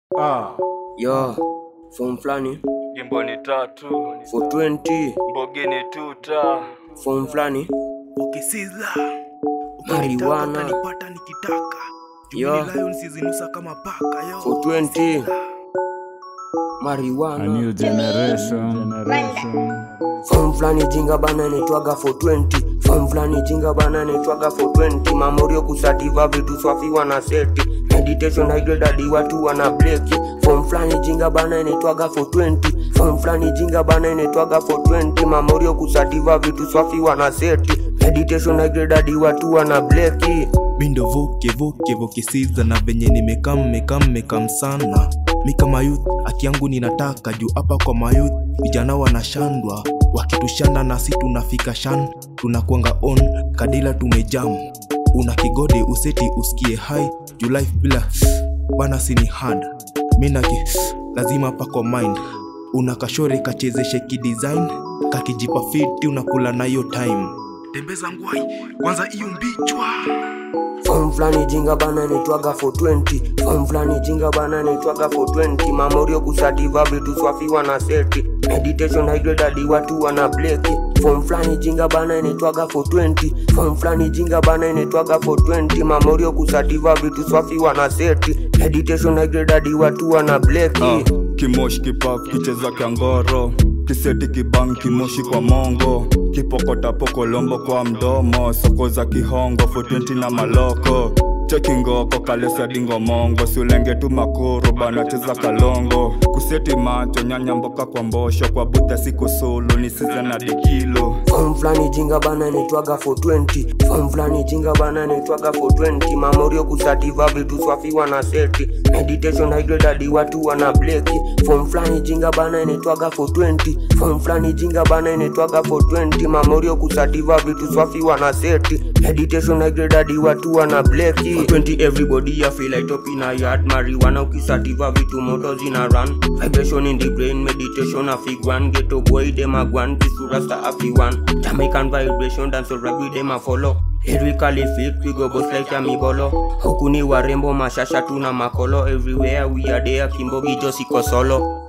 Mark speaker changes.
Speaker 1: Ah,
Speaker 2: Yo, form flani
Speaker 1: jimbo ni tatu,
Speaker 2: 420
Speaker 1: mbogi ni tuta.
Speaker 2: form flani
Speaker 3: ukisiza
Speaker 2: Marijuana.
Speaker 3: utanipata nikitaka
Speaker 2: Yo.
Speaker 3: Jumili Lion sizinusa kama paka yo
Speaker 2: 420
Speaker 4: A
Speaker 2: marijuana
Speaker 4: new generation.
Speaker 2: form flani jinga bana netwaga 420 form flani jinga bana netwaga 420 mamorio kusativa vitu swafi wana seti meditation higredadi watu wana bleki form flani jinga bana netwaga 420 form flani jinga bana netwaga 420 mamorio kusativa vitu swafi wana seti meditation higredadi watu wana bleki
Speaker 3: mindo voke voke voke siza na venye nimekam mekam mekam sana mi kama youth aki yangu ninataka juu hapa kwa mayouth vijana wanashandwa wakitushanda nasi tunafika shan tunakwanga on kadila tumejam una kigode useti usikie hai juu life bila bana sini hard minaki lazima pako mind una kashore kachezeshe kidesign kakijipa fiti unakula nayo time tembeza ngwai kwanza hiyo mbichwa
Speaker 2: Form flani jinga bana netwaga 420 Form flani jinga bana netwaga 420 Mamorio kusativa vitu swafi wana seti Meditation higredadi watu wana bleki Form flani jinga bana netwaga 420 Form flani jinga bana netwaga 420 Mamorio kusativa vitu swafi wana seti Meditation higredadi watu wana bleki
Speaker 1: Ah, kimoshi kipaf kicheza kyangoro kiseti kibang kimoshi kwa mongo kipokota pokolombo kwa mdomo soko za kihongo 420 na maloko chekingoko kaleswadingo mongo siulenge tu makoro bana cheza kalongo kuseti macho nyanya mboka kwa mbosho kwa budha siku sulu ni siza na dikilo
Speaker 2: Form flani jinga bana netwaga 420 Form flani jinga bana netwaga 420 Mamorio kusativa vitu swafi wana seti Meditation higredadi watu wana bleki Form flani jinga bana netwaga 420 Form flani jinga bana netwaga 420 Mamorio kusativa vitu swafi wana seti Meditation higredadi watu wana bleki 420 everybody ya feel like top in a yard Marijuana ukisativa vitu moto zina run Vibration in the brain meditation a fig one Ghetto boy dem a gwan Pisu rasta a fi one Jamaican vibration dance so rap with them a follow Lyrically fit we go boss like a mibolo Huku ni warembo mashasha tuna makolo Everywhere we are there Kimbogi just iko solo